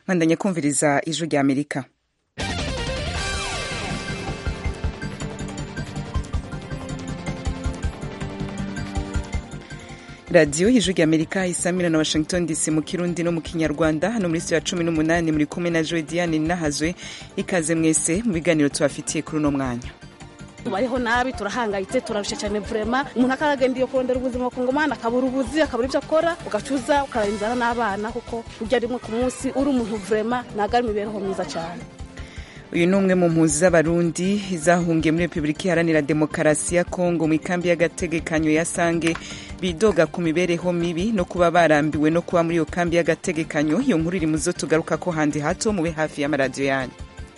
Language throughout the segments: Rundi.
bandanya kumviriza ijwi rya amerika radiyo y'ijwi rya amerika isamira na washington dc mu kirundi no mu kinyarwanda hano muri ya cumi n'umunani muri kumwe na joe diane nahazwe ikaze mwese mu biganiro tubafitiye kuri uno mwanya tubayeho nabi turahangayitse turarusha cyane vurema umuntu akaragenda iyo kurondera ubuzima ku ngomane akabura ubuzi akabura ibyo akora ugacuza ukarara inzara n'abana kuko urya rimwe ku munsi uri umuntu vurema ntabwo ari imibereho myiza cyane uyu ni umwe mu mpunzi z'abarundi zahungiye muri repubulika iharanira demokarasi ya kongo mu ikambi y'agategekanyo ya sange bidoga ku mibereho mibi no kuba barambiwe no kuba muri iyo kambi y'agategekanyo iyo nkuru iri mu zo tugaruka ko handi hato mube hafi y'amaradiyo yanyu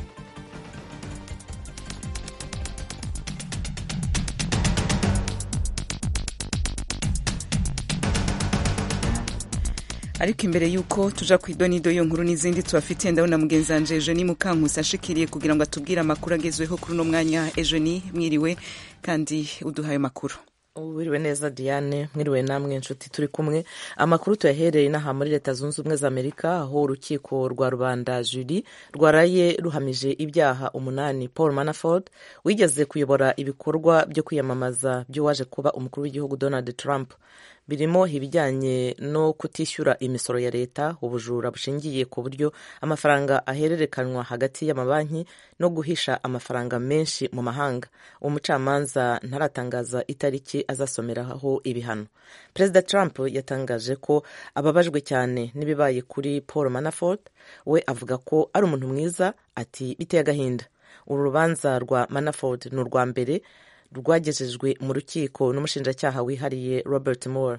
ariko imbere y'uko tuja ku idonido iyo nkuru n'izindi tubafitiye ndabona mugenzi wanje Eugenie Mukankusi ashikiriye kugira ngo atubwire amakuru agezweho kuri uno mwanya Eugenie mwiriwe kandi uduhaye amakuru wiriwe neza diane mwiriwe namwe inshuti turi kumwe amakuru tuyahereye inaha muri leta zunze ubumwe za amerika aho urukiko rwa rubanda juri rwaraye ruhamije ibyaha umunani paul manaford wigeze kuyobora ibikorwa byo kwiyamamaza by'uwaje kuba umukuru w'igihugu donald trump birimo ibijyanye no kutishyura imisoro ya leta ubujura bushingiye ku buryo amafaranga ahererekanwa hagati y'amabanki no guhisha amafaranga menshi mu mahanga umucamanza ntaratangaza itariki azasomeraho ibihano perezida trump yatangaje ko ababajwe cyane n'ibibaye kuri paul manafort we avuga ko ari umuntu mwiza ati biteye agahinda uru rubanza rwa manafort ni urwa mbere rwagejejwe mu rukiko n'umushinjacyaha wihariye robert moore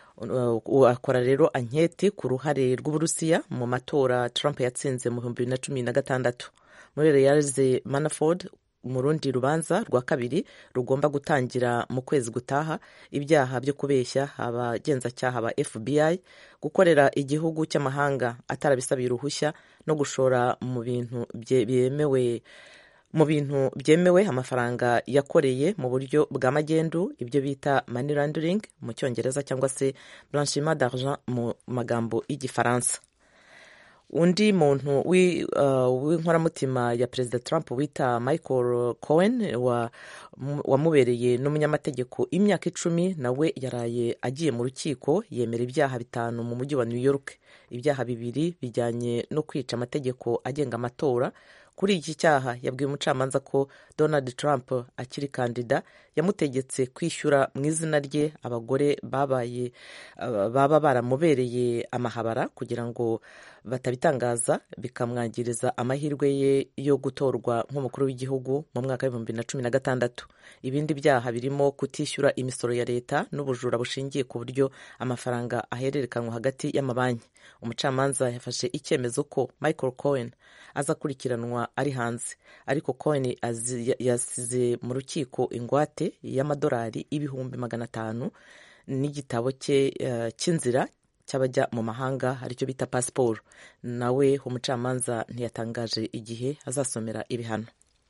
akora rero anketi ku ruhare rw'uburusiya mu matora trump yatsinze mu bihumbi bibiri na cumi na gatandatu muri reyaze manaford mu rundi rubanza rwa kabiri rugomba gutangira mu kwezi gutaha ibyaha byo kubeshya abagenzacyaha ba fbi gukorera igihugu cy'amahanga atarabisabiye uruhushya no gushora mu bintu byemewe mu bintu byemewe amafaranga yakoreye mu buryo bwa magendu ibyo bita money laundering mu cyongereza cyangwa se blanchiment d'argent mu magambo y'igifaransa undi muntu w'inkoramutima uh, ya perezida trump wita michael cohen wamubereye wa n'umunyamategeko imyaka icumi nawe yaraye agiye mu rukiko yemera ibyaha bitanu mu mujyi wa new york ibyaha bibiri bijyanye no kwica amategeko agenga amatora kuri iki cyaha yabwiye umucamanza ko donald trump akiri kandida yamutegetse kwishyura mu izina rye abagore babaye baba baramubereye amahabara kugira ngo batabitangaza bikamwangiriza amahirwe ye yo gutorwa nk'umukuru w'igihugu mu mwaka w'ibihumbi na cumi na gatandatu ibindi byaha birimo kutishyura imisoro ya leta n'ubujura bushingiye ku buryo amafaranga ahererekanwa hagati y'amabanki umucamanza yafashe icyemezo ko michael cohen azakurikiranwa ari hanze ariko cohen yasize mu rukiko ingwate y'amadolari ibihumbi magana atanu n'igitabo cye cy'inzira cy'abajya mu mahanga aricyo bita pasiporo nawe umucamanza ntiyatangaje igihe azasomera ibihano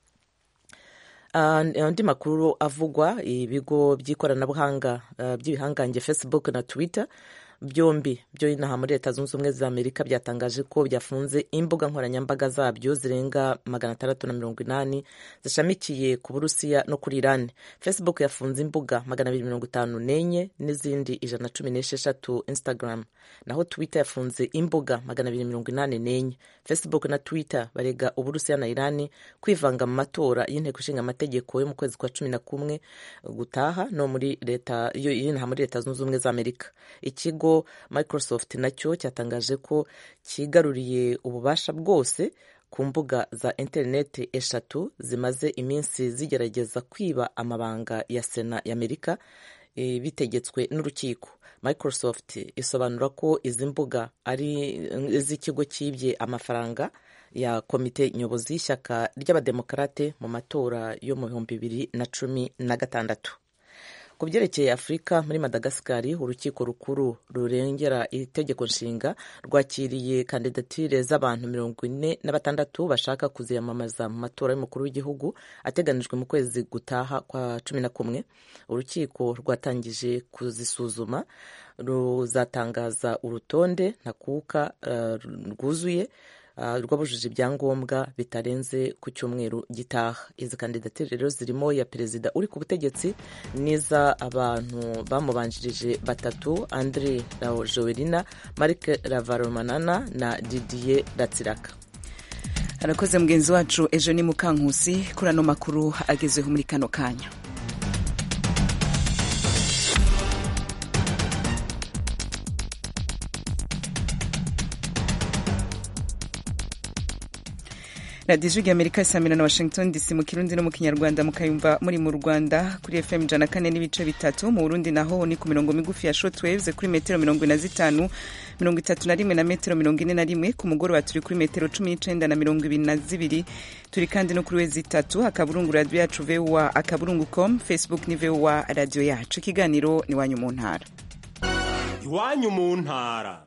andi makuru avugwa ibigo by'ikoranabuhanga by'ibihangange facebook na twitter byombi byo inaha muri leta zunze ubumwe za amerika byatangaje ko byafunze imbuga nkoranyambaga zabyo zirenga magana atandatu na mirongo inani zishamikiye ku burusiya no kuri irani facebook yafunze imbuga magana abiri mirongo itanu n'enye n'izindi ijana na cumi n'esheshatu instagram naho twitter yafunze imbuga magana abiri mirongo inani n'enye facebook na twitter barega uburusiya na irani kwivanga mu matora y'inteko ishinga amategeko yo mu kwezi kwa cumi na kumwe gutaha no muri leta y'inaha muri leta zunze ubumwe za amerika ikigo microsoft nacyo cyatangaje ko cyigaruriye ububasha bwose ku mbuga za interineti eshatu zimaze iminsi zigerageza kwiba amabanga ya sena y'amerika e, bitegetswe n'urukiko microsoft isobanura ko izi mbuga ari iz'ikigo cyibye amafaranga ya komite nyobozi y'ishyaka ry'abademokarate mu matora yo mu bihumbi bibiri na cumi na gatandatu ku byerekeye afurika muri madagasikari urukiko rukuru rurengera itegeko nshinga rwakiriye kandidatire z'abantu mirongo ine na batandatu bashaka kuziyamamaza mu matora y'umukuru w'igihugu ateganijwe mu kwezi gutaha kwa cumi na kumwe urukiko rwatangije kuzisuzuma ruzatangaza urutonde ntakuka uh, rwuzuye rwabujije ibyangombwa bitarenze ku cyumweru gitaha izi kandidatire rero zirimo ya perezida uri ku butegetsi n'iza abantu bamubanjirije batatu andre jowerina marc ravaromanana na didier ratsiraka arakoze mugenzi wacu ejo ni mukankusi kuri ano makuru agezeho muri kano kanya radiyo ijwi amerika isamira na washington dc mu kirundi no mu kinyarwanda mukayumva muri mu rwanda kuri fm ijana kane n'ibice bitatu mu burundi naho ni ku mirongo migufi ya shotwaves kuri metero mirongo ine na zitanu mirongo itatu na rimwe na metero mirongo ine na rimwe ku mugoroba turi kuri metero cumi n'icenda na mirongo ibiri na zibiri turi kandi no kuri wezi itatu akaburungu radiyo yacu voa akaburungu com facebook ni voa radiyo yacu ikiganiro ni iwanyu mu ntara iwanyu mu ntara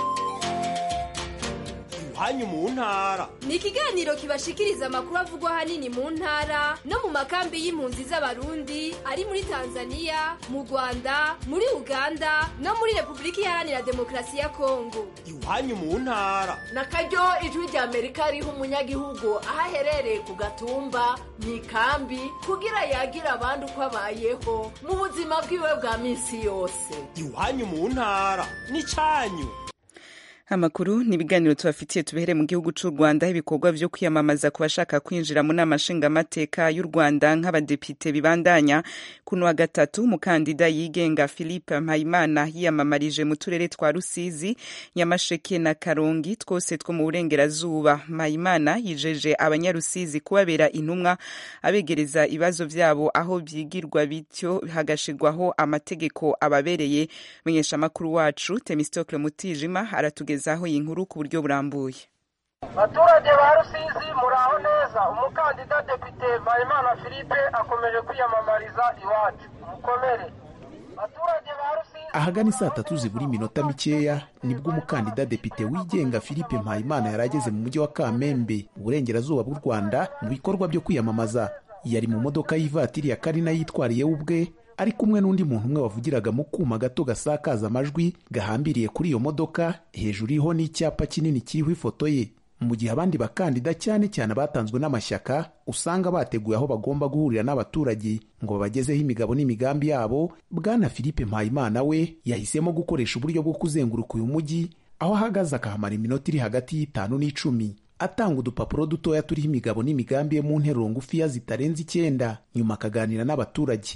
iwanyu mu ntara ni ikiganiro kibashikiriza amakuru avugwa ahanini mu ntara no mu makambi y'impunzi z'abarundi ari muri tanzania mu rwanda muri uganda no muri repubulika iharanira demokarasi ya kongo iwanyu mu ntara na karyo ijwi rya amerika riha umunyagihugu aho aherereye ku gatumba mu ikambi kugira yagira abandi uko abayeho mu buzima bwiwe bwa minsi yose iwanyu mu ntara ni cyanyu amakuru ni ibiganiro tubafitiye tubehere mu gihugu cy'u rwanda ibikorwa byo kwiyamamaza ku bashaka kwinjira mu nama nshingamateka y'u rwanda nk'abadepite bibandanya kuno wa gatatu umukandida yigenga philippe mpayimana yiyamamarije mu turere twa rusizi nyamasheke na karongi twose two mu burengerazuba mpayimana yijeje abanyarusizi kubabera intumwa abegereza ibibazo byabo aho byigirwa bityo hagashirwaho amategeko ababereye menyesha amakuru wacu temistokle mutijima aratugeza aho iyi nkuru ku buryo burambuye baturage ba rusizi muraho neza umukandida depite mpayimana philippe akomeje kwiyamamariza iwacu mukomere baturage ba rusizi ahagana saa tatu zibura iminota mikeya nibwo umukandida depite wigenga philippe mpayimana yari ageze mu mujyi wa kamembe uburengerazuba bw'u rwanda mu bikorwa byo kwiyamamaza yari mu modoka y'ivatiri ya karina yitwariye we ubwe ari kumwe n'undi muntu umwe wavugiraga mu kuma gato gasakaza amajwi gahambiriye kuri iyo modoka hejuru iriho n'icyapa kinini kiriho ifoto ye mu gihe abandi bakandida cyane cyane abatanzwe n'amashyaka usanga bateguye aho bagomba guhurira n'abaturage ngo babagezeho imigabo n'imigambi yabo bwana philippe mpayimana we yahisemo gukoresha uburyo bwo kuzenguruka uyu mujyi aho ahagaze akahamara iminota iri hagati y'itanu n'icumi atanga udupapuro dutoya turiho imigabo n'imigambi ye mu nteruro ngufiya zitarenze icyenda nyuma akaganira n'abaturage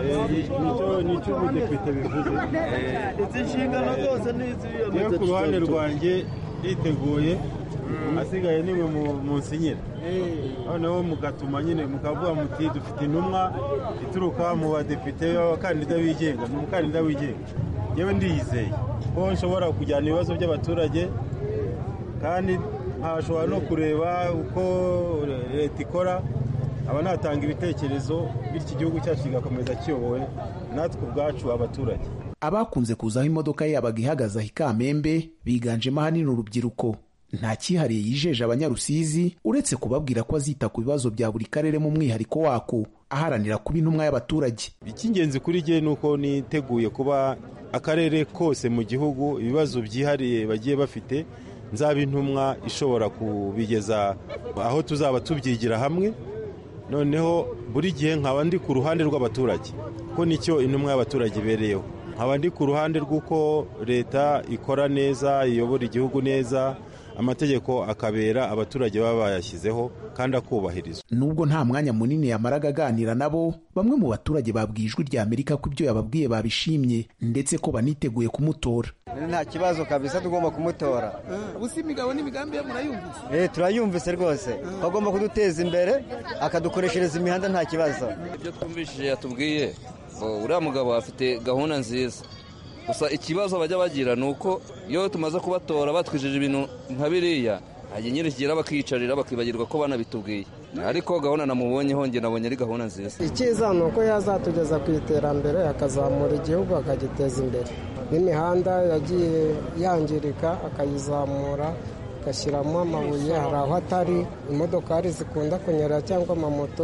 nicyo ubudepite bivuze izi nshingano zose ni iz'iyo ku ruhande rwanjye yiteguye asigaye niwe munsinyira noneho mugatuma nyine mukavuga muti dufite intumwa ituruka mu badepite b'abakandida bigenga ni umukandida wigenga yewe ndiyizeye ko nshobora kujyana ibibazo by'abaturage kandi nkashobora no kureba uko leta ikora aba natanga ibitekerezo bityo igihugu cyacu kigakomeza kiyobowe natwe ubwacu abaturage abakunze kuzaho imodoka ye yabaga ihagaze aho ikamembe biganjemo ahanini urubyiruko nta cyihariye yijeje abanyarusizi uretse kubabwira ko azita ku bibazo bya buri karere mu mwihariko wako aharanira kuba intumwa y'abaturage icy'ingenzi kuri jye ni uko niteguye kuba akarere kose mu gihugu ibibazo byihariye bagiye bafite nzaba intumwa ishobora kubigeza aho tuzaba tubyigira hamwe noneho buri gihe nkaba ndi ku ruhande rw'abaturage ko nicyo intumwa y'abaturage ibereyeho nkaba ndi ku ruhande rw'uko leta ikora neza iyobora igihugu neza amategeko akabera abaturage baba bayashyizeho kandi akubahirizwa nubwo nta mwanya munini yamaraga aganira nabo bamwe mu baturage babwiye ijwi rya amerika ko ibyo yababwiye babishimye ndetse ko baniteguye kumutora nta kibazo kabisa tugomba kumutora ubusa imigabo n'imigambi ye murayumvise eh turayumvise rwose agomba kuduteza imbere akadukoreshereza imihanda nta kibazo ibyo twumvishije yatubwiye uriya mugabo afite gahunda nziza gusa ikibazo bajya bagira ni uko iyo tumaze kubatora batwijeje ibintu nka biriya hajya nyine kigera bakiyicarira bakibagirwa ko banabitubwiye ariko gahunda namubonyeho njye nabonye ari gahunda nziza icyiza ni uko yazatugeza ku iterambere akazamura igihugu akagiteza imbere n'imihanda yagiye yangirika akayizamura agashyiramo amabuye hari aho atari imodokari zikunda kunyura cyangwa amamoto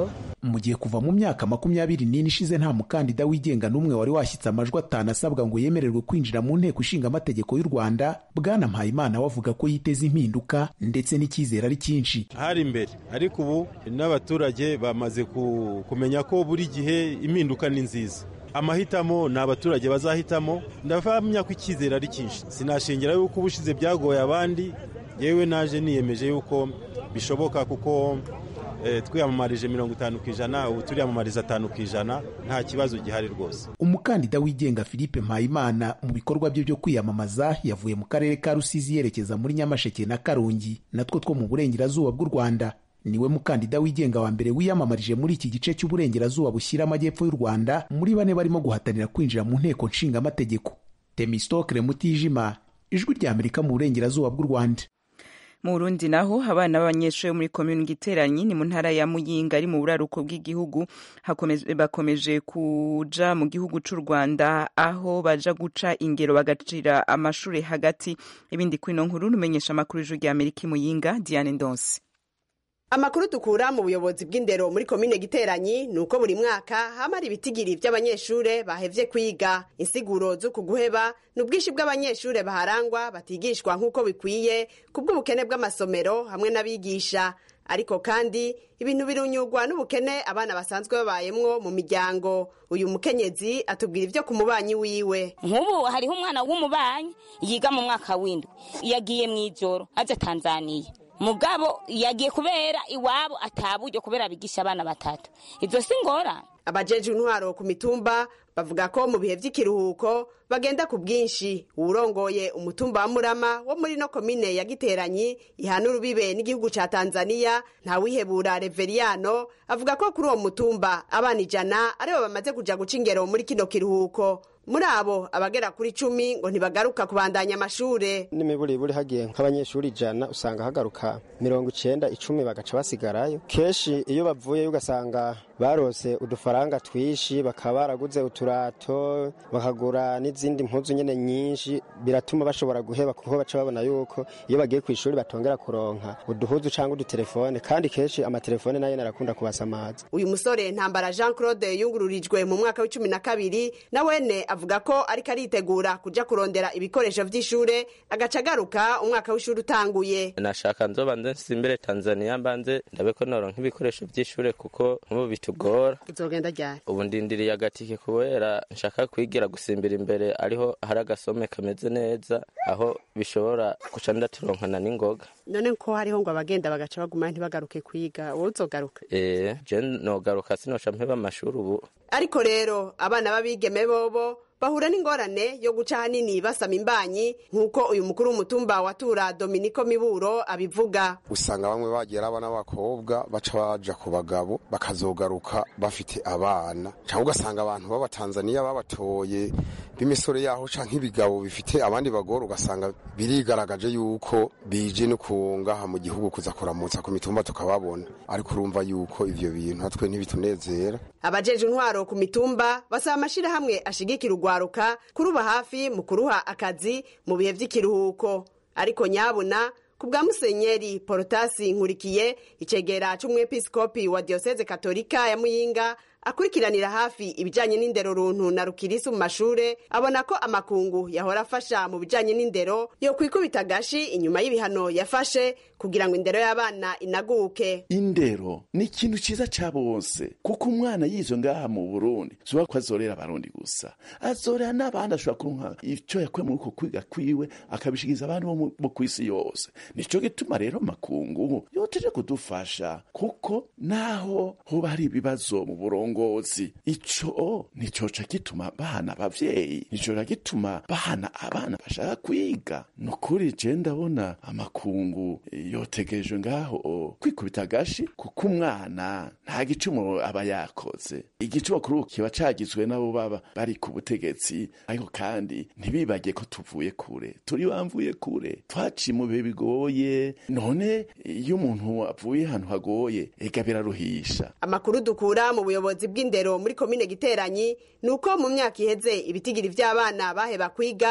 mu gihe kuva mu myaka makumyabiri n'ine ishize nta mukandida wigenga n'umwe wari washyitse amajwi atanu asabwa ngo yemererwe kwinjira mu nteko ishinga amategeko y'u rwanda bwana mpayimana we avuga ko yiteze impinduka ndetse n'icyizere ari cyinshi hari imbere ariko ubu n'abaturage bamaze kumenya ko buri gihe impinduka ni nziza amahitamo ni abaturage bazahitamo ndavamya ko icyizere ari cyinshi sinashingira yuko ubushize byagoye abandi yewe naje niyemeje yuko bishoboka kuko twiyamamarije mirongo itanu ku ijana ubu turiyamamariza atanu ku ijana nta kibazo gihari rwose umukandida wigenga philippe mpayimana mu bikorwa bye byo kwiyamamaza yavuye mu karere ka rusizi yerekeza muri nyamasheke na karongi natwo two mu burengerazuba bw'u rwanda niwe mukandida wigenga wa mbere wiyamamarije muri iki gice cy'uburengerazuba bushyira amajyepfo y'u rwanda muri bane barimo guhatanira kwinjira mu nteko nshingamategeko temistokre mutijima ijwi rya amerika mu burengerazuba bw'u rwanda mu Burundi naho abana b'abanyeshuri muri komini giteranyi ni mu ntara ya Muyinga ari mu buraruko bw'igihugu bakomeje kuja mu gihugu c'u Rwanda aho baja guca ingero bagacira amashuri hagati ibindi kwino nkuru numenyesha amakuru y'ijuru rya Amerika Muyinga Diane Ndonse amakuru dukura mu buyobozi bw'indero muri komine giteranyi ni uko buri mwaka hamara ibitigiri by'abanyeshure bahevye kwiga insiguro z'uku guheba ni ubwinshi bw'abanyeshure baharangwa batigishwa nk'uko bikwiye ku bw'ubukene bw'amasomero hamwe n'abigisha ariko kandi ibintu birunyurwa n'ubukene abana basanzwe babayemwo mu miryango uyu mukenyezi atubwira ibyo ku mubanyi wiwe nk'ubu hariho umwana w'umubanyi yiga mu mwaka w'indwi yagiye mu ijoro aje tanzaniya mugabo yagiye kubera iwabo ataburyo kubera bigisha abana batatu ibyo si ngorane abajeje intwaro ku mitumba bavuga ko mu bihe by'ikiruhuko bagenda ku bwinshi uwurongoye umutumba wa murama wo muri no komine ya giteranyi ihana urubibe n'igihugu ca tanzaniya ntawihebura reveriyano avuga ko kuri uwo mutumba abana ijana aribo bamaze kuja guca ingero muri kino kiruhuko muri abo abagera kuri cumi ngo ntibagaruka kubandanya amashure n'imiburiburi hagiye nk'abanyeshuri ijana usanga hagaruka mirongo icenda icumi bagaca basigarayo kenshi iyo bavuyeyo ugasanga barose udufaranga twishi bakaba baraguze uturato bakagura n'izindi mpuzu nyene nyinshi biratuma bashobora guheba kuko baca babona yuko iyo bagiye ku ishuri batongera kuronka uduhuzu cyangwa udutelefone kandi kenshi amatelefone nayo narakunda kubasamaza uyu musore ntambara jean claude yungururijwe mu mwaka w'icumi na kabiri na wene avuga ko ariko aritegura kuja kurondera ibikoresho vy'ishure agaca agaruka umwaka w'ishuri utanguye nashaka nzoba nze nsimbere tanzania mbanze ndabe ko noronka ibikoresho vy'ishure kuko nk'ubu bitugora uzogenda ryari ubu ndindiriye agatike kubera nshaka kwigira gusimbira imbere ariho hari agasome kameze neza aho bishobora guca ndaturonkana n'ingoga none ko hariho ngo abagenda bagaca baguma ntibagaruke kwiga wowe uzogaruka eh je nogaruka sinoca mpeba amashuri ubu ariko rero abana b'abigeme bobo bahura n'ingorane yo guca ahanini basama imbanyi nk'uko uyu mukuru w'umutumba watura dominiko miburo abivuga usanga bamwe bagera abana b'abakobwa baca baja ku bagabo bakazogaruka bafite abana cyangwa ugasanga abantu b'abatanzaniya babatoye b'imisore yaho canke ibigabo bifite abandi bagore ugasanga birigaragaje yuko bije no kungaha mu gihugu kuza kuramutsa ku mitumba tukababona ariko urumva yuko ivyo bintu natwe ntibitunezera abajeje intwaro ku mitumba basaba amashirahamwe ashigikira urwaruka kuruba hafi mu kuruha akazi mu bihe vy'ikiruhuko ariko nyabuna ku bwa musenyeri porotasi nkurikiye icegera c'umwepiskopi wa diyoseze katolika ya muyinga akurikiranira hafi ibijanye n'indero runtu na rukirisi mu mashure abona ko amakungu yahora afasha mu bijanye n'indero yo kwikubita agashi inyuma y'ibihano yafashe kugira ngo indero y'abana inaguke indero ni ikintu ciza ca bose kuko umwana yizo ngaha mu burundi zuba ko azorera abarundi gusa azorera n'abandi ashobora kuronka ico yakuye muri uko kwiga kwiwe akabishikiza abandi bo kw'isi yose nico gituma rero makungu yoteje kudufasha kuko naho hoba hari ibibazo mu burongo uburongozi ico nicoca gituma bahana abavyeyi nicoca gituma bahana abana bashaka kwiga nukuri je ndabona amakungu yotegerejwe ngaho kwikubita agashi kuko umwana nta gicumuro aba yakoze igicumuro kuri ubu kiba cagizwe nabo baba bari ku butegetsi ariko kandi ntibibage ko tuvuye kure turi bamvuye kure twaciye mu bihe bigoye none iyo umuntu avuye ahantu hagoye ega biraruhisha amakuru dukura mu buyobozi bw'indero muri komine giteranyi ni uko mu myaka iheze ibitigiri vy'abana baheba kwiga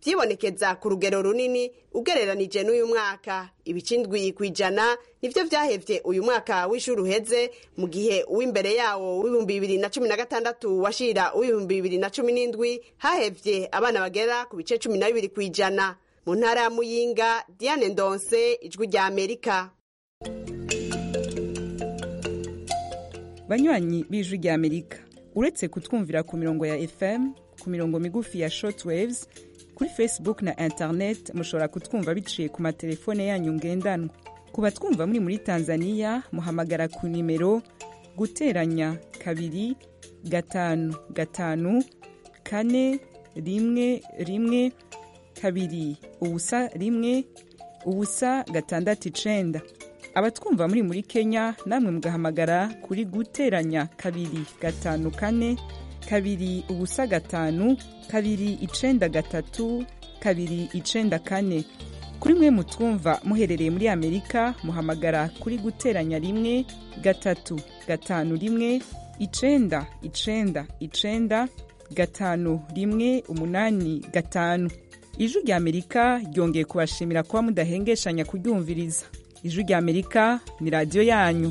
vyibonekeza ku rugero runini ugereranije n'uyu mwaka ibice indwi ku ijana nivyo vyahevye uyu mwaka w'ishuri uheze mu gihe uw'imbere yawo w'ibihumbi bibiri na cumi na gatandatu washira uw'ibihumbi bibiri na cumi n'indwi hahevye abana bagera ku bice cumi na bibiri ku ijana mu ntara ya muyinga diane ndonse ijwi rya amerika banywanyi b'ijwi rya amerika uretse kutwumvira ku mirongo ya fm ku mirongo migufi ya shortwaves kuri facebook na internet mushobora kutwumva biciye ku matelefone yanyu ngendanwa ku batwumva muri muri tanzania muhamagara ku nimero guteranya kabiri gatanu gatanu kane rimwe rimwe kabiri ubusa rimwe ubusa gatandatu icenda abatwumva muri muri kenya namwe mugahamagara kuri guteranya kabiri gatanu kane kabiri ubusa gatanu kabiri icenda gatatu kabiri icenda kane kuri mwe mutwumva muherereye muri amerika muhamagara kuri guteranya rimwe gatatu gatanu rimwe icenda icenda icenda gatanu rimwe umunani gatanu ijwi rya amerika ryongeye kubashimira kuba mudahengeshanya kuryumviriza ijwi rya amerika ni radiyo yanyu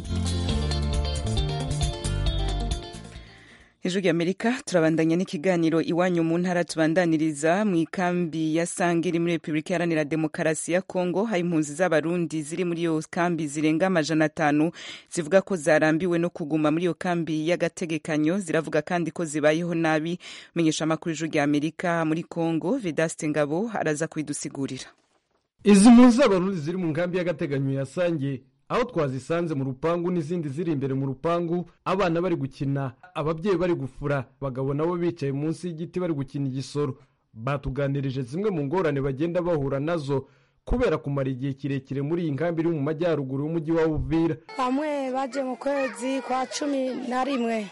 ijwi rya amerika turabandanya n'ikiganiro iwanyu mu ntara tubandaniriza mu ikambi ya sange iri muri repubulika iharanira demokarasi ya kongo hari impunzi z'abarundi ziri muri iyo kambi zirenga amajana atanu zivuga ko zarambiwe no kuguma muri iyo kambi y'agategekanyo ziravuga kandi ko zibayeho nabi menyesha amakuru ijwi rya amerika muri kongo vedaste ngabo araza kubidusigurira izi mpunzi z'abarundi ziri mu nkambi y'agateganyo ya sange aho twazisanze mu rupangu n'izindi ziri imbere mu rupangu abana bari gukina ababyeyi bari gufura abagabo nabo bicaye munsi y'igiti bari gukina igisoro batuganirije zimwe mu ngorane bagenda bahura nazo kubera kumara igihe kirekire muri iyi nkambi iri mu majyaruguru y'umujyi wa uvira bamwe baje mu kwezi kwa cumi na rimwe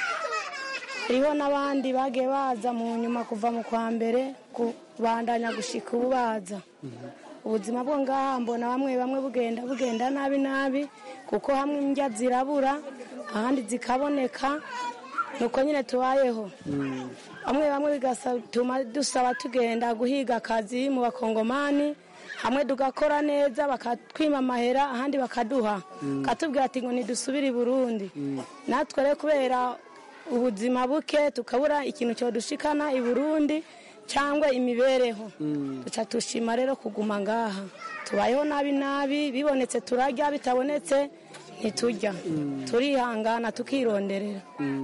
hariho n'abandi bagiye baza mu nyuma kuva mu kwa mbere kubandanya gushika ubu baza ubuzima bwo ngaha mbona bamwe bamwe bugenda bugenda nabi nabi kuko hamwe indya zirabura ahandi zikaboneka nuko nyine tubayeho bamwe bamwe bigatuma dusaba tugenda guhiga akazi mu bakongomani hamwe tugakora neza bakatwima amahera ahandi bakaduha katubwira ati ngo ntidusubire i burundi natwe rero kubera ubuzima buke tukabura ikintu cyodushikana i burundi cyangwa imibereho duca dushima rero kuguma ngaha tubayeho nabi nabi bibonetse turarya bitabonetse ntiturya turihangana tukironderera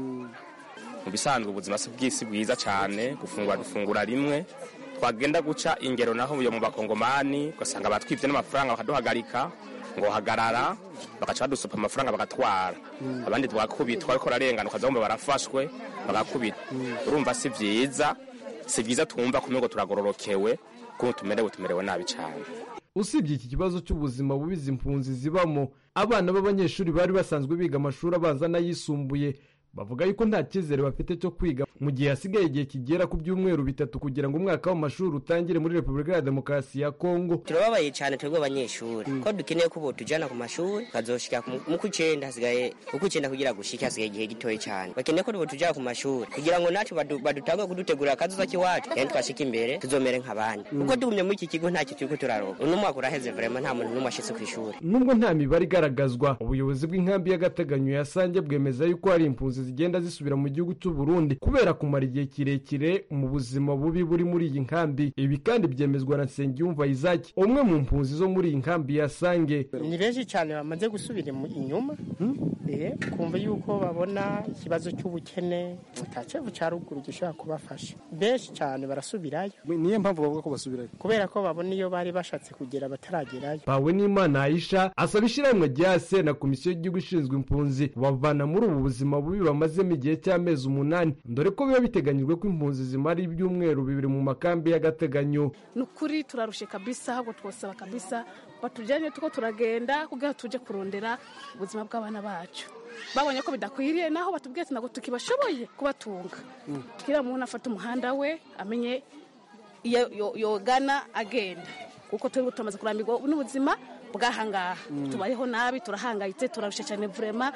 mu bisanzwe ubuzima si bw'isi bwiza cyane gufungura dufungura rimwe twagenda guca ingero naho yo mu bakongomani ugasanga batwibye n'amafaranga bakaduhagarika ngo hagarara bagaca badusupa amafaranga bagatwara abandi twakubitwa ariko ararengana ukazabumva barafashwe bagakubita urumva si byiza si byiza twumva kumwe ngo turagororokewe kuko tumerewe tumerewe nabi cyane usibye iki kibazo cy'ubuzima bubi izi mpunzi zibamo abana b'abanyeshuri bari basanzwe biga amashuri abanza n'ayisumbuye bavuga yuko nta cyizere bafite cyo kwiga mu gihe hasigaye igihe kigera ku byumweru bitatu kugira ngo umwaka w'amashuri utangire muri repubulika ya demokarasi ya kongo turababaye cyane twebwe abanyeshuri ko dukeneye ko tujyana ku mashuri tukazoshika mu kw'icyenda hasigaye uko icyenda kugira gushike hasigaye igihe gitoya cyane bakeneye ko tujyana ku mashuri kugira ngo natwe badutange kudutegurira akazuza k'iwacu kandi twashika imbere tuzomere nk'abandi kuko tugumye muri iki kigo ntacyo turi ko turaroga uno mwaka uraheze vrema nta muntu n'umwe ashitse ku ishuri nubwo nta mibare igaragazwa ubuyobozi bw'inkambi y'agateganyo ya sange bwemeza yuko hari impunzi zigenda zisubira mu gihugu cy'u Burundi kubera kumara igihe kirekire mu buzima bubi buri muri iyi nkambi ibi kandi byemezwa na Nsengiyumva Isaac umwe mu mpunzi zo muri iyi nkambi ya Sange ni benshi cyane bamaze gusubira inyuma kumva yuko babona ikibazo cy'ubukene utacevu cya ruguru gishobora kubafasha benshi cyane barasubirayo niyo mpamvu bavuga ko basubirayo kubera ko babona iyo bari bashatse kugera bataragerayo bawe n'imana Aisha asaba ishyirahamwe rya se na komisiyo y'igihugu ishinzwe impunzi bavana muri ubu buzima bubi bamazemo igihe cy'amezi umunani dore ko biba biteganyijwe ko impunzi zimara ibyumweru bibiri mu makambi y'agateganyo ni ukuri turarushe kabisa ahubwo twosaba kabisa batujyanye tuko turagenda kugira tujye kurondera ubuzima bw'abana bacu babonye ko bidakwiriye naho batubwiye ati ntabwo tukibashoboye kubatunga kugira umuntu afate umuhanda we amenye iyo yogana agenda kuko turi tumaze kurambirwa n'ubuzima bw'ahangaha tubayeho nabi turahangayitse turarushe cyane vurema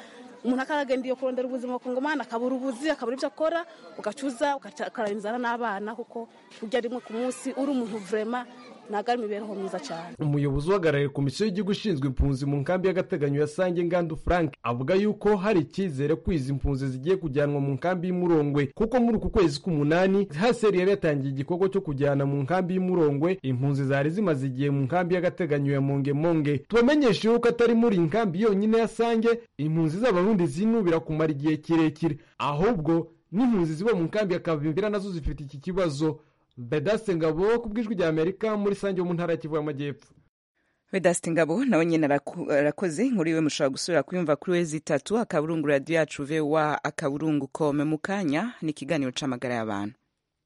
umuntu akaragenda iyo kurondera ubuzima ku ngomani akabura ubuzi akabura ibyo akora ugacuza ukarara inzara n'abana kuko urya rimwe ku munsi uri umuntu vurema ntabwo ari imibereho myiza cyane umuyobozi uhagarariye komisiyo y'igihugu ishinzwe impunzi mu nkambi y'agateganyo ya sange ngandu frank avuga yuko hari icyizere ko izi mpunzi zigiye kujyanwa mu nkambi y'umurongwe kuko muri uku kwezi k'umunani haseri yari yatangiye igikorwa cyo kujyana mu nkambi y'umurongwe impunzi zari zimaze igihe mu nkambi y'agateganyo ya mongemonge tubamenyeshe yuko atari muri iyi nkambi yonyine ya sange impunzi z'abarundi zinubira kumara igihe kirekire ahubwo n'impunzi ziba mu nkambi ya kavimbira nazo zifite iki kibazo bedaste ngabo ku bw'ijwi rya amerika muri sange yo mu ntara ya kivu y'amajyepfo vedaste ngabo nawe nyine arakoze nkuru iwe mushobora gusubira kuyumva kuri wezi itatu akaburungu radiyo yacu vewa akaburungu kome mu kanya ni ikiganiro c'amagara y'abantu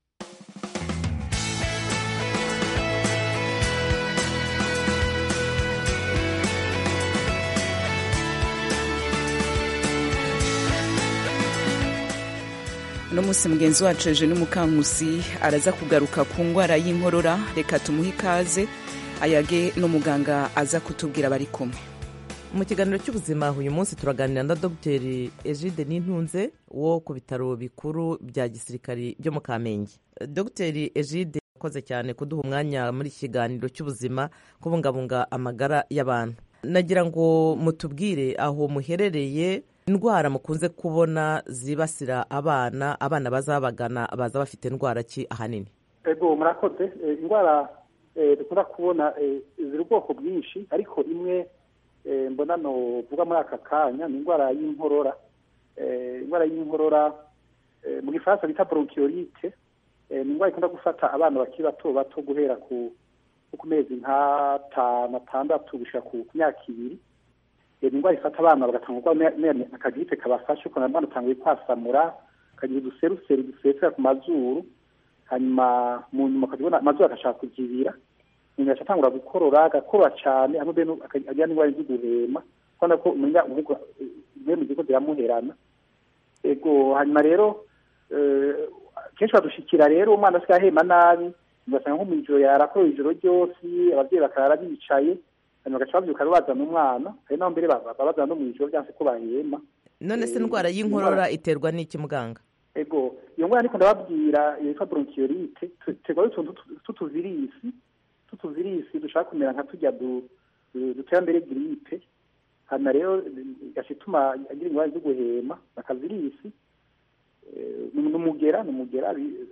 uno munsi mugenzi wacu eje n'umukankusi araza kugaruka ku ndwara y'inkorora reka tumuhe ikaze ayage n'umuganga aza kutubwira bari kumwe mu kiganiro cy'ubuzima uyu munsi turaganira na dogiteri egide n'intunze wo ku bitaro bikuru bya gisirikari byo mu kamenge dogiteri egide yakoze cyane kuduha umwanya muri iki kiganiro cy'ubuzima kubungabunga amagara y'abantu nagira ngo mutubwire aho muherereye indwara mukunze kubona zibasira abana abana bazabagana baza bafite indwara ki ahanini ego murakoze indwara dukunda kubona ziri ubwoko bwinshi ariko imwe mbona novuga muri aka kanya ni indwara y'inkorora indwara y'inkorora mu gifaransa bita bronchiolite ni indwara ikunda gufata abana bakiri bato bato guhera ku mezi nk'atanu atandatu gushyira ku myaka ibiri ni indwara ifata abana bagatanga akagiripe kabafashe ukuntu abana batanguye kwasamura akagira uduseruseri dusesera ku mazuru hanyuma mu nyuma ukabona amazuru agashaka kugibira umuntu agaca atangura gukorora agakora cyane hamwe agira n'indwara zo guhema kubona ko umenya imwe mu zigo ziramuherana ego hanyuma rero kenshi badushikira rero umwana asigaye ahema nabi ugasanga nko mu ijoro yarakora ijoro ryose ababyeyi bakarara bicaye hanyuma bagaca babyuka bazana umwana hari naho mbere babazana no mu ijoro byose ko bahema none se indwara y'inkorora iterwa n'iki muganga ego iyo ndwara niko ndababwira yitwa bronchiolite iterwa n'utuntu tw'utuvirisi tw'utuvirisi dushaka kumera nka tujya dutera mbere giripe hanyuma rero igaca ituma agira indwara zo guhema akavirisi ni umugera ni umugera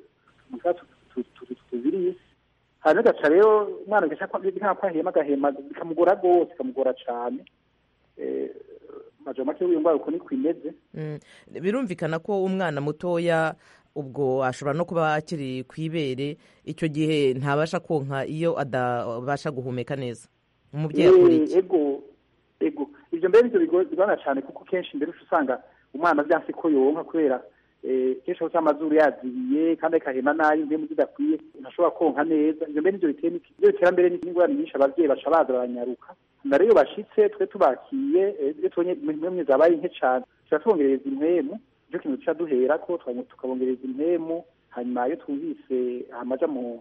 tuvirisi hanyuma gaca rero umwana nka ahema agahema bikamugora rwose bikamugora cyane majoro make w'iyo ndwara uko niko imeze birumvikana ko umwana mutoya ubwo ashobora no kuba akiri ku ibere icyo gihe ntabasha konka iyo adabasha guhumeka neza umubyeyi akora iki ego ego ibyo mbere nibyo bigorana cyane kuko kenshi mbere usanga umwana byanse ko yonka kubera kenshi aho amazuru yazibiye kandi akahema nabi impemu zidakwiye ntashobora konka neza ibyo mbere nibyo biteye ibyo bitera mbere n'ingorane nyinshi ababyeyi baca baza baranyaruka na rero bashyitse twe tubakiye iyo tubonye impemu zabaye nke cyane tuba tubongereza impemu nicyo kintu duca duhera ko tukabongereza impemu hanyuma iyo twumvise amaja mu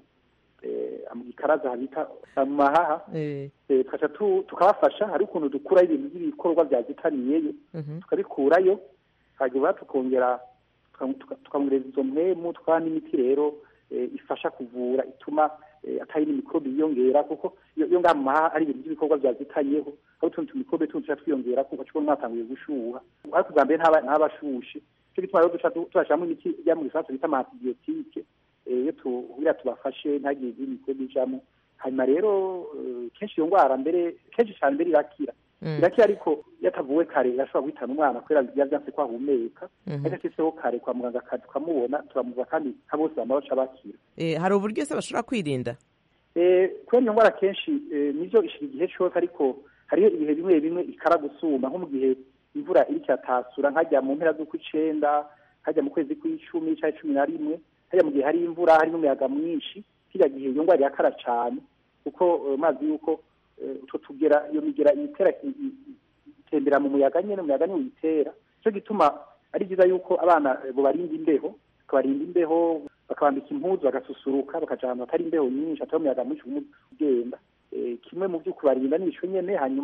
gikaraza habita mu mahaha tukaca tukabafasha hari ukuntu dukuraho ibintu by'ibikorwa byazitaniyeyo tukabikurayo hanyuma tukongera tukamwereza izo mpemu tukabaha n'imiti rero ifasha kuvura ituma atari n'imikorobe yiyongera kuko iyo ngaha mu mahaha ari ibintu by'ibikorwa byazitaniyeho aho utundi tumikorobe tundi tuca twiyongera kuko ukabona mwatanguye gushuha ariko ubwa mbere ntabashushe cyo gituma rero duca tubashyiramo imiti ijya mu gifaransa bita amantibiyotike iyo tugira tubafashe ntagire izindi mikorobe ijamo hanyuma rero kenshi iyo ndwara mbere kenshi cyane mbere irakira irakira ariko iyo atavuwe kare irashobora guhitana umwana kubera biba byanse ko ahumeka ariko ashyizeho kare kwa muganga tukamubona turamuva kandi nka bose bama baca bakira hari uburyo se bashobora kwirinda kubera iyo ndwara kenshi nibyo ishira igihe cyose ariko hariho ibihe bimwe bimwe ikara gusuma nko mu gihe imvura iri cyatasura nkajya mu mpera z'ukw'icenda hajya mu kwezi kw'icumi cyangwa cumi na rimwe hajya mu gihe hari imvura hari n'umuyaga mwinshi kiriya gihe iyo ndwara irakara cyane kuko mazi yuko utwo tugera iyo migera itera itembera mu muyaga nyine umuyaga niwo uyitera nicyo gituma ari byiza yuko abana barinda imbeho bakabarinda imbeho bakabambika impuzu bagasusuruka bakaja ahantu hatari imbeho nyinshi hatari umuyaga mwinshi ugenda kimwe mu byo kubarinda ni ico nyene hanyuma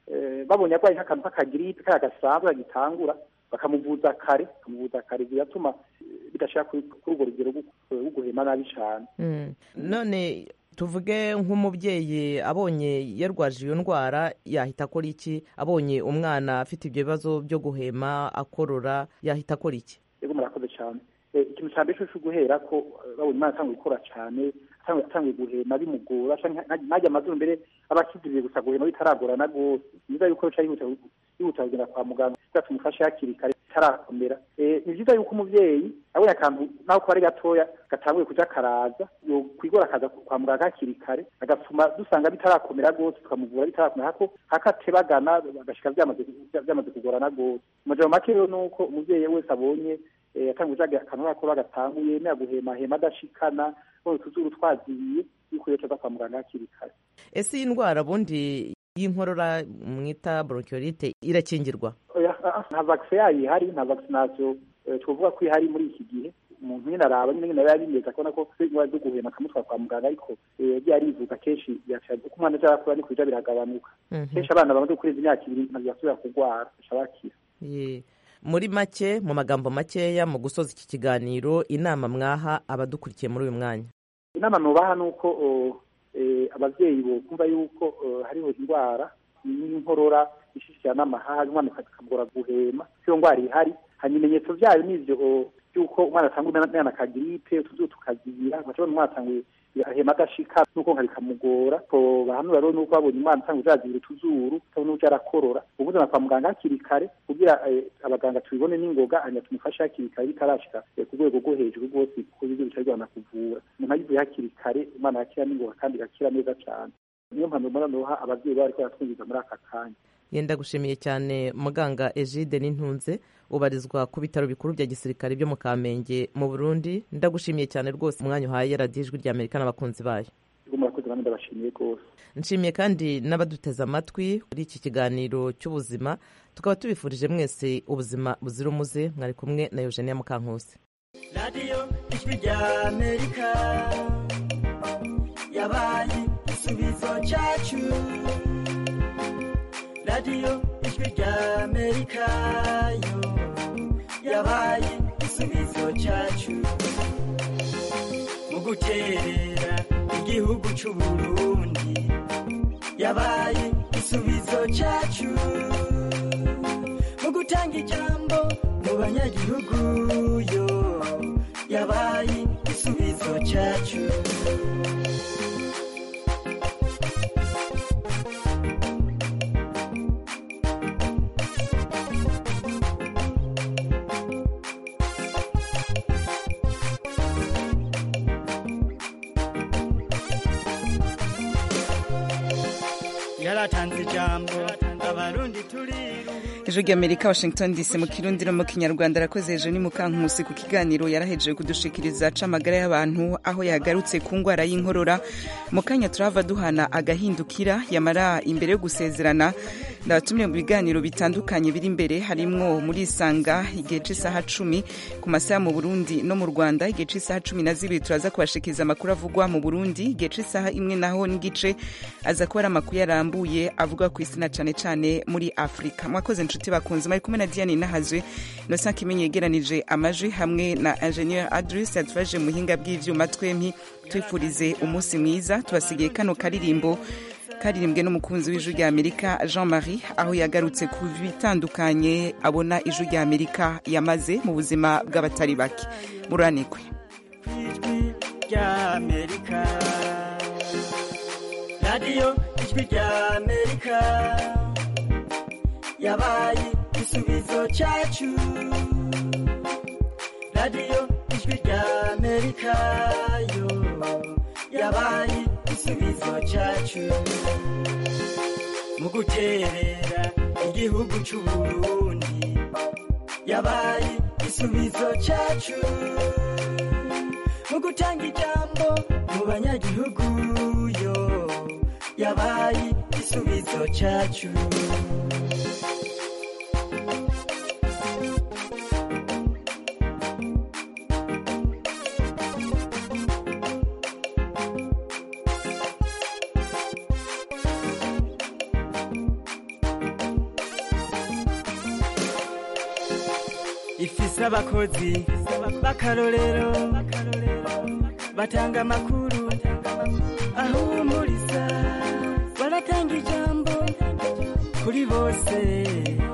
eh, babonye arwaye nk'akantu k'akagiripe kariya gasanzwe kagitangura bakamuvuza kare bakamuvuza kare bigatuma eh, bidashira kuri kuri urwo rugero rwo- rwo guhema nabi cane Mm. none tuvuge nk'umubyeyi abonye yarwaje iyo ndwara yahita akora iki abonye umwana afite ibyo bibazo byo guhema akorora yahita akora iki yego murakoze cyane Eh, ikintu cya mbere cyo guhera ko eh, babonye umwana atanguye gukora cyane atanguye atanguye guhema bimugora canke nta- ntajya amazuru mbere aba akiziriye gusa guhema bitaragorana rwose ni byiza yuko bica yihuta yihuta kugenda kwa muganga kugira tumufashe hakiri kare bitarakomera Eh, ni byiza yuko umuvyeyi abonye akantu naho kuba ari gatoya gatanguye kuja karaza yokwigora akaza kwa muganga hakiri kare agatuma dusanga bitarakomera rwose tukamuvura bitarakomera hako hakatebagana agashika vyamaze vyamaze kugorana rwose amajambo make rero nuko umuvyeyi wese abonye eh, atanguje akantu gakora agatanguye naya guhemahema adashikana none utuzuru twaziye yuko yoca aza kwa muganga hakiri kare ese iyi ndwara bundi y'inkorora mwita bronchiolite irakingirwa oya ah, ah, nta vaccine yayo ihari nta vaccination eh, twovuga ko ihari muri iki gihe umuntu nyine araba nyine nyine aba yabimeze akabona ko indwara zo guhema akamutwara kwa muganga ariko eh, yagiye arivuga kenshi yaca uko umwana aja arakura niko bija biragabanuka Mhm. kenshi abana bamaze kurenza imyaka ibiri ntabwo basubira kurwara baca bakira Ye. muri make mu magambo makeya mu gusoza iki kiganiro inama mwaha abadukurikiye muri uyu mwanya inama nubaha ni uko oh, eh, abavyeyi bokumva yuko oh, hariho indwara y'inkorora ishishikira n'amahaha umwana akamugora guhema iyo ndwara ihari hanyuma ibimenyetso vyayo nivyo oh, yuko umwana atangura umwana akagiripe utuzuba tukazibira bacabona umwana atanguye ahema adashika nuko nka bikamugora ko bahanura rero nuko babonye umwana atanga uzazibira utuzuru utabona uja arakorora ubuzana kwa muganga hakiri kare kugira eh, abaganga tubibone n'ingoga hanyuma tumufashe hakiri kare bitarashika eh, ku rwego rwo hejuru rwose kuko ibyo bica bigorana kuvura umuntu agivuye hakiri kare umwana arakira n'ingoga kandi agakira neza cane niyo mpamvu mbona noha abavyeyi bariko baratwumviza muri aka kanya yenda gushimiye cyane muganga egide n'intunze ubarizwa ku bitaro bikuru bya gisirikare byo mu kamenge mu burundi ndagushimiye cyane rwose umwanya uhaye radiyo ijwi rya amerika n'abakunzi bayo ubwo murakoze namwe ndabashimiye rwose nshimiye kandi n'abaduteze amatwi muri iki kiganiro cy'ubuzima tukaba tubifurije mwese ubuzima buzira umuze mwari kumwe na eugenia mukankusi radiyo ijwi rya amerika yabaye igisubizo cyacu radiyo ijwi rya amerika yo yabaye igisubizo cyacu mu guterera igihugu cy'u burundi yabaye igisubizo cyacu mu gutanga ijambo mu banyagihugu yo yabaye igisubizo cyacu yaratanze ijambo abarundi turiru ijwi ry'amerika washington dc mu kirundi no mu kinyarwanda arakoze hejuru ni mukankusi ku kiganiro yarahejeje kudushikiriza aca amagara y'abantu aho yagarutse ku ndwara y'inkorora mu kanya turava duhana agahindukira yamara imbere yo gusezerana ndabatumye mu biganiro bitandukanye biri imbere harimwo muri isanga igihe cy'isaha cumi ku masaha mu burundi no mu rwanda igihe cy'isaha cumi na zibiri turaza kubashikiriza amakuru avugwa mu burundi igihe cy'isaha imwe naho n'igice aza kuba ari amakuru yarambuye avuga ku isi na cane cane muri afurika mwakoze inshuti bakunze mari kumwe na diane nahazwe innocent kimenyi yegeranije amajwi hamwe na ingenieur adris yadufashije mu buhinga bw'ivyuma twempi twifurize umunsi mwiza tubasigiye kano karirimbo karirimbwe n'umukunzi w'ijwi rya amerika jean marie aho yagarutse ku bitandukanye abona ijwi rya amerika yamaze mu buzima bw'abatari bake muranigwe ijwi rya amerika radiyo ijwi rya amerika yabaye igisubizo cyacu radiyo ijwi rya amerika yo yabaye igisubizo cyacu mu guterera igihugu cy'u burundi yabaye igisubizo cyacu mu gutanga ijambo mu banyagihugu yo yabaye igisubizo cyacu ifise abakozi b'akarorero batanga amakuru ahumuriza baratanga ijambo kuri bose